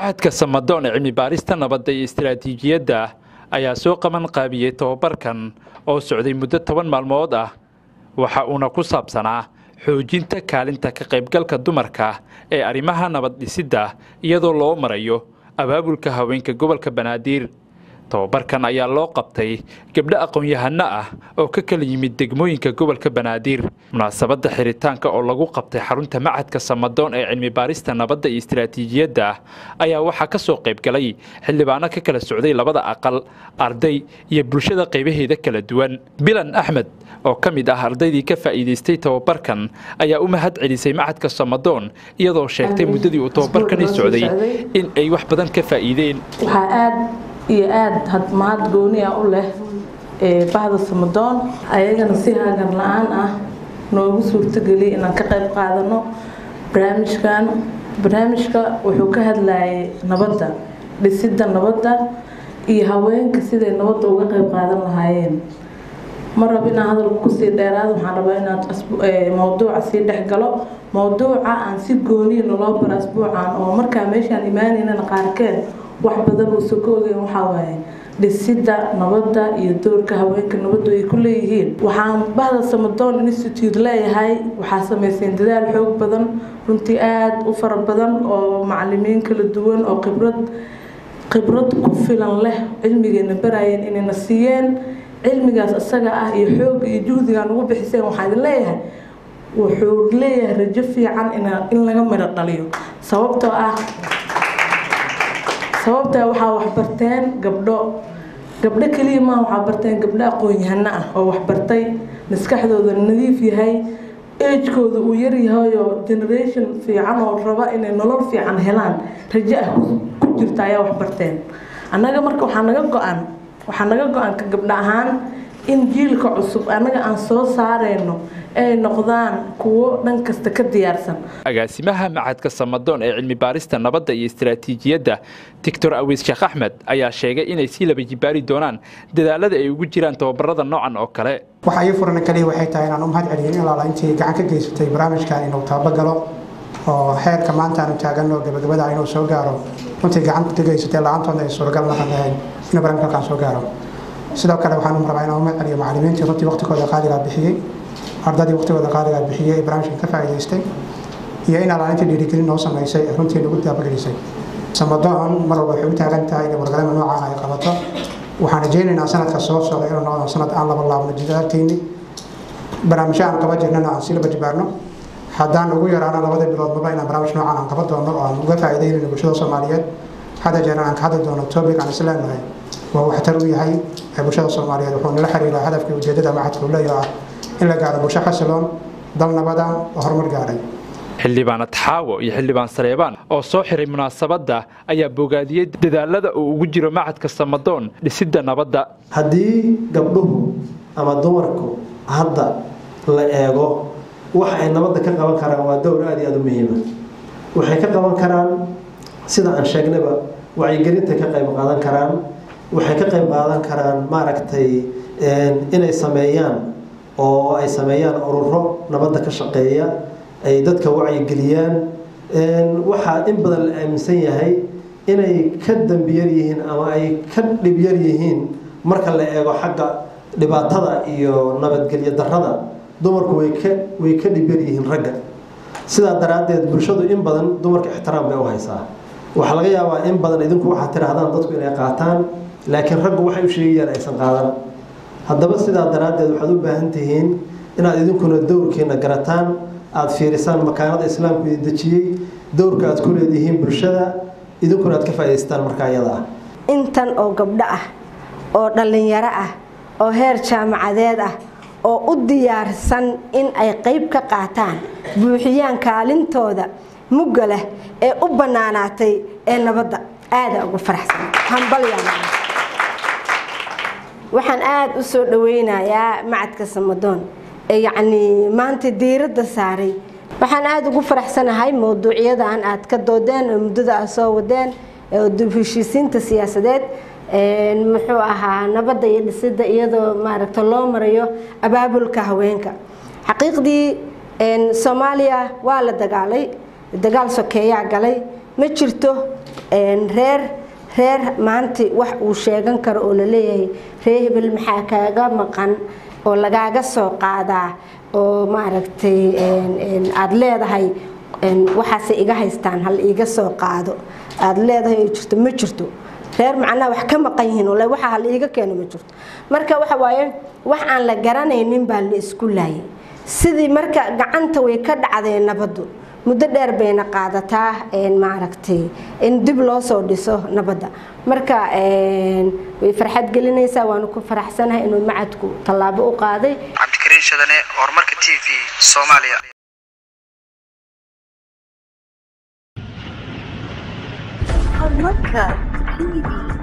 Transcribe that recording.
macadka samadoon ee cilmi baarista nabadda iyo istaraatiijiyadda ayaa soo qaban qaabiyey tobabarkan oo socday muddo toban maalmood ah waxa uuna ku saabsanaa xoojinta kaalinta ka qaybgalka dumarka ee arrimaha nabad dhisidda iyadoo loo marayo abaabulka haweenka gobolka banaadir tobabarkan ayaa loo qabtay gabdho aqoon-yahano ah oo ka kala yimid degmooyinka gobolka banaadir munaasabadda xiritaanka oo lagu qabtay xarunta macadka samadoon ee cilmi baarista nabadda iyo istaraatiijiyadda ayaa waxaa ka soo qayb galay xildhibaano ka kala socday labada aqal arday iyo bulshada qaybaheeda kala duwan bilan axmed oo ka mid ah ardaydii ka faa'iidaystay tobabarkan ayaa u mahad celisay macadka samadoon iyadoo sheegtay muddadii uu tobabarkani socday in ay wax badan ka faa'iideen iyo aada mahad gooniya u leh bahda samadoon ayagana si hagan la-aan ah noogu suurtogeliya inaan ka qayb qaadano barnaamijkan barnaamijka wuxuu ka hadlayay nabadda dhisidda nabadda iyo haweenka siday nabadda uga qayb qaadan lahaayeen ma rab inaan hadalka kusii dheeraado waxaan rabaa inaan mawduuca sii dhex galo mawduuca aan si gooniya naloo baro asbuucan oo markaa meeshaan imaanaynana qaarkeed wax badan uusan ka ogeyn waxaa waaye dhisidda nabadda iyo doorka haweenka nabaddu ay ku leeyihiin waxaan bahda samadoon institute leeyahay waxaa samayseen dadaal xoog badan runtii aada u fara badan oo macalimiin kala duwan oo khibrad khibrad ku filan leh cilmigeena barayeen inayna siiyeen cilmigaas isaga ah iyo xoogga iyo juhdigaan ugu bixiseen waxaa idin leeyahay wuxuu leeyahay rajo fiican in laga midho dhaliyo sababtoo ah sababtaa waxaa waxbarteen gabdho gabdho keliya maa waxaa barteen gabdho aqoon-yahano ah oo waxbartay maskaxdooda nadiif yahay ejkooda uu yaryahayoo generation fiican oo raba inay nolol fiican helaan rajo ah ku jirta ayaa waxbarteen annaga marka waxaa naga go-an waxaa naga go-an ka gabdho ahaan in jiilka cusub annaga aan soo saareyno ay noqdaan kuwo dhan kasta ka diyaarsan agaasimaha macadka samadoon ee cilmi baarista nabadda iyo istaraatiijiyadda doctor awiis sheekh axmed ayaa sheegay inay sii laba jibaari doonaan dadaalada ay ugu jiraan tababarada noocan oo kale waxa ii furan kaliya waxay tahay inaan u mahad celiyo in alaala intii gacan ka geysatay barnaamijkan inuu tababagalo oo xeerka maanta aanu taagano gabagabada inuu soo gaaro runtii gacan ka geysatay la-aantoodna ay suuragal noqon lahayn inuu barnaamijka halkaan soo gaaro sidoo kale waxaan rabaa inaan u mahad celiyo macalimiintii runtii waqtigooda qaaligaa bixiyey ardadii waqtigooda qaaligaa bixiyey ee barnaamijkan ka faa'iidaystay iyo in alaalintii dhiirigelin noo samaysay ee runtii nagu daabagelisay samadoon mar walba waxay u taagan tahay in wargalama noocaan ay qabato waxaan rajaynaynaa sanadka soo socda inuu noqdo sanad aan laba laabno jidaalkeenni barnaamijyo aan qaba jirnana aan sii laba jibaarno haddaan ugu yaraano labada biloodmaba inaan barnaamij noocaan aan qaban doono oo aan uga faa'iidaynayno bulshada soomaaliyeed hadda jeer aan ka hadli doono topic aan isleenahay waa waxtar u yahay bulshada soomaaliyeed wuxuu nala xiriiraa hadafkii ujeedada macadka uu leeyahay ah in la gaaro bulsho xasiloon dal nabada oo horumar gaadhay xildhibaanad xaawo iyo xildhibaan saleebaan oo soo xiray munaasabadda ayaa bogaadiyey dadaalada uu ugu jiro macadka samadoon dhisidda nabadda haddii gabdhuhu ama dumarku hadda la eego waxa ay nabadda ka qaban karaan waa dowr aad iyo aada u muhiima waxay ka qaban karaan sida aan sheegnayba wacyigelinta ka qayb qaadan karaan waxay ka qayb qaadan karaan maaragtay inay sameeyaan oo ay sameeyaan ururo nabadda ka shaqeeya ay dadka wacyigeliyaan waxaa in badan la aaminsan yahay inay ka dambiyar yihiin ama ay ka dhibyar yihiin marka la eego xagga dhibaatada iyo nabadgelyo darrada dumarku way ka way ka dhibyar yihiin ragga sidaa daraaddeed bulshadu in badan dumarka ixtiraam bay u haysaa waxaa laga yaabaa in badan idinku waxaad tidhaahdaan dadku inay qaataan laakiin raggu waxay u sheegayaan aysan qaadan haddaba sidaa daraaddeed waxaad u baahan tihiin inaad idinkuna dowrkiina garataan aada fiirisaan makaanada islaamku idin dejiyey dowrka aad ku leedihiin bulshada idinkuna aad ka faa'idaystaan markaa iyada ah intan oo gabdho ah oo dhallinyaro ah oo heer jaamacadeed ah oo u diyaarsan in ay qayb ka qaataan buuxiyaan kaalintooda mugga leh ee u bannaanaatay ee nabadda aada ugu faraxsan hambalyaa waxaan aada u soo dhaweynayaa macadka samadoon ee yacnii maanta diiradda saaray waxaan aada ugu faraxsanahay mowduucyadan aad ka doodeen oo muddada aad soo wadeen dib heshiisiinta siyaasadeed muxuu ahaa nabadda iyo dhisidda iyadoo maaragta loo marayo abaabulka haweenka xaqiiqdii soomaaliya waa la dagaalay dagaal sokeeyaa galay ma jirto reer reer maanta wax uu sheegan karo oo laleeyahay reer hebel maxaa kaaga maqan oo lagaaga soo qaadaa oo maaragtay aada leedahay waxaasay iga haystaan hal iiga soo qaado aada leedahay oo jirto ma jirto reer macnaha wax ka maqan yihiin oo waxa hal iiga keeno ma jirto marka waxa waaye wax aan la garanaynin baa la isku laayay sidii marka gacanta way ka dhacdeen nabaddu muddo dheer bayna qaadataa maaragtay in dib loo soo dhiso nabadda marka way farxad gelinaysaa waanu ku faraxsanahay inuu macadku tallaabo u qaaday cabdikariin shadane horumarka t v soomaaliya horumarka tv